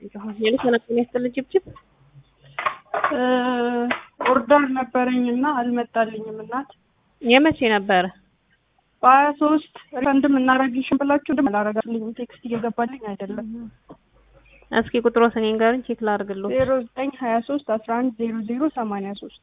ሌሎች ተነቅሎ ያስጥልን ጭብጭብ ኦርደር ነበረኝ እና አልመጣልኝም። እናት የመቼ ነበረ? በሀያ ሶስት ሪፈንድም እናረግልሽም ብላችሁ ድም አላረጋልኝም። ቴክስት እየገባልኝ አይደለም። እስኪ ቁጥሮትን ንገሩኝ ቼክ ላድርግልዎት። ዜሮ ዘጠኝ ሀያ ሶስት አስራ አንድ ዜሮ ዜሮ ሰማንያ ሶስት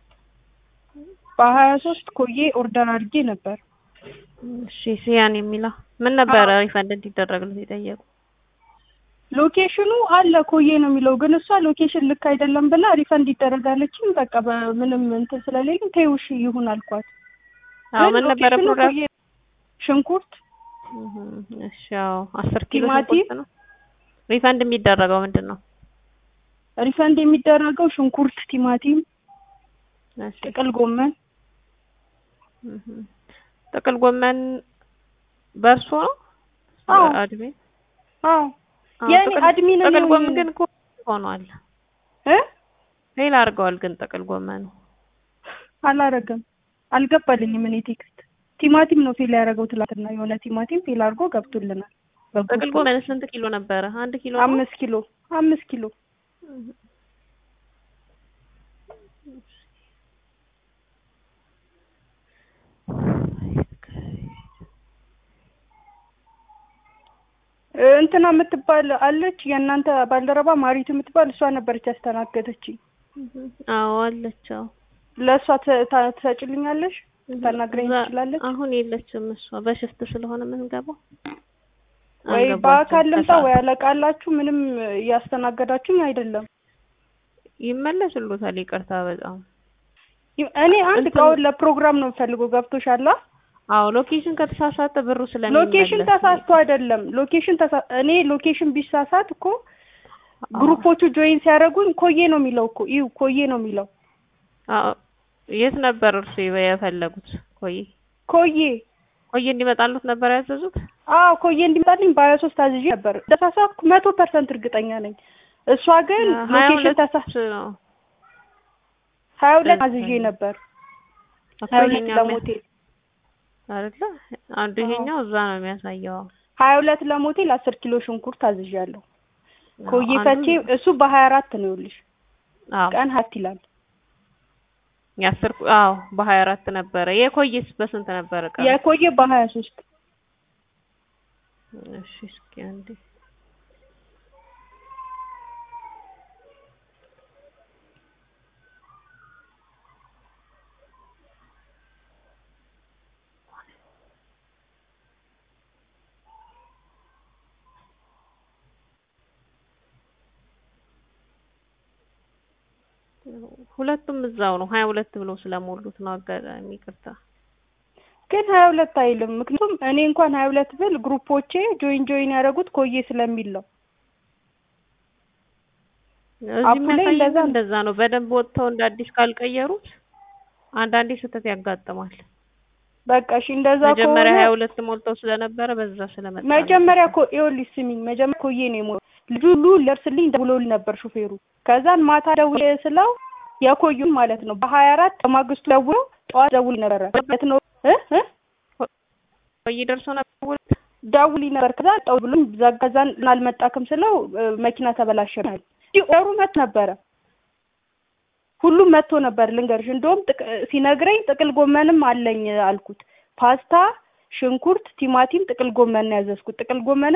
በሀያ ሶስት ኮዬ ኦርደር አድርጌ ነበር። እሺ ሲያን የሚለው ምን ነበረ ሪፈንድ እንዲደረግለት የጠየቁ? ሎኬሽኑ አለ ኮዬ ነው የሚለው ግን እሷ ሎኬሽን ልክ አይደለም ብላ ሪፈንድ ይደረጋለችም። በቃ በምንም እንትን ስለሌለኝ ተይውሽ ይሁን አልኳት። አዎ ምን ነበረ ሎኬሽኑ ፕሮግራም? ኮዬ ሽንኩርት፣ እሺ አዎ አስር ኪሎ ቲማቲም? ሽንኩርት ነው። ሪፈንድ የሚደረገው ምንድን ነው? ሪፈንድ የሚደረገው ሽንኩርት፣ ቲማቲም፣ እሺ ጥቅል ጎመን እህ ጥቅል ጎመን በእርሶ ነው? አዎ። አድሜ አዎ አዎ፣ የኔ ጥቅል- አድሚን ጥቅል ነኝ። ጎመን ግን እኮ ሆኗል። እ ፌል አድርገዋል ግን ጥቅል ጎመኑ አላረገም አልገባልኝም። እኔ ቴክስት ቲማቲም ነው ፌል ያደረገው ትላንትና የሆነ ቲማቲም ፌል አድርጎ ገብቶልናል። በግሩፕ ጥቅል ጎመን ስንት ኪሎ ነበረ? አንድ ኪሎ ነው? አምስት ኪሎ አምስት ኪሎ እ እንትና የምትባል አለች የእናንተ ባልደረባ ማሪቱ የምትባል እሷ ነበረች ያስተናገደችኝ። አዎ አለች። አዎ ለእሷ ተ- ታ- ትሰጭልኛለሽ? ታናግረኝ እዛ- ትችላለች? አሁን የለችም እሷ በሽፍት ስለሆነ የምንገባው ወይ አልገባችም በአካል ልምጣ ከሰዓት። ወይ አለቃላችሁ ምንም እያስተናገዳችሁኝ አይደለም። ይመለስሉታል። ይቅርታ በጣም ይ- እኔ አንድ እንትን- እቃውን ለፕሮግራም ነው የምፈልገው። ገብቶሻል? አዎ ሎኬሽን ከተሳሳተ ብሩ ስለሚመለስ ሎኬሽን ተሳስቶ አይደለም። ሎኬሽን ተሳ እኔ ሎኬሽን ቢሳሳት እኮ ግሩፖቹ ጆይን ሲያደርጉኝ ኮዬ ነው የሚለው እኮ ይሁ ኮዬ ነው የሚለው አዎ የት ነበር እርሱ የፈለጉት? ኮዬ ኮዬ ኮዬ እንዲመጣሉት ነበር ያዘዙት። አዎ ኮዬ እንዲመጣልኝ በሀያ ሶስት አዝዤ ነበር። ተሳሳትኩ መቶ ፐርሰንት እርግጠኛ ነኝ። እሷ ግን ሀያ ሎኬሽን ሁለት ተሳ ነው ሀያ ሁለት እሺ። አዝዤ ነበር። እኮ ሀያ ሁለት ይሄኛው ለሞቴል አይደለ? አንዱ ይሄኛው እዛ ነው የሚያሳየው። ሀያ ሁለት ለሞቴል አስር ኪሎ ሽንኩርት አዝዣለሁ። ኮዬ አንዱ- ፈቼ እሱ በሀያ አራት ነው ይኸውልሽ አዎ ቀን ሀት ይላል። የአስር አዎ በሀያ አራት ነበረ። የኮዬስ በስንት ነበረ ቀኑ? የኮዬ በሀያ ሶስት እሺ እስኪ አንዴ ሁለቱም እዛው ነው። ሀያ ሁለት ብሎ ስለሞሉት ነው። አጋጣሚ ይቅርታ። ግን ሀያ ሁለት አይልም። ምክንያቱም እኔ እንኳን ሀያ ሁለት ብል ግሩፖቼ ጆይን ጆይን ያደረጉት ኮዬ ስለሚል ነው። እዚህ አፑ ላይ የሚያሳየው እንደዛ ነው። እንደዛ ነው። በደንብ ወጥተው እንደ አዲስ ካልቀየሩት አንዳንዴ ስህተት ያጋጥማል። በቃ እሺ እንደዛ መጀመሪያ ከሆነ ሀያ ሁለት ሞልተው ስለነበረ በዛ ስለመጣ ነው። መጀመሪያ ኮ ይኸውልሽ ስሚኝ፣ መጀመሪያ ኮዬ ነው የሞ ልጁ ሁሉ ሊደርስልኝ ደውሎልኝ ነበር ሹፌሩ። ከዛን ማታ ደውዬ ስለው የኮዩን ማለት ነው በሀያ አራት በማግስቱ ደውሎ ጠዋት ደውሎልኝ ነበረ ማለት ነው እ እ ቆይ ደርሶ ነበር። ደውሎልኝ ነበር። ከዛ ጠው ብሎኝ ዘጋዛን አልመጣክም ስለው እ፣ መኪና ተበላሸናል። ኦሩ መጥቶ ነበረ ሁሉም መጥቶ ነበር። ልንገርሽ እንደውም ጥቅ- ሲነግረኝ ጥቅል ጎመንም አለኝ አልኩት። ፓስታ፣ ሽንኩርት፣ ቲማቲም፣ ጥቅል ጎመን ነው ያዘዝኩት። ጥቅል ጎመን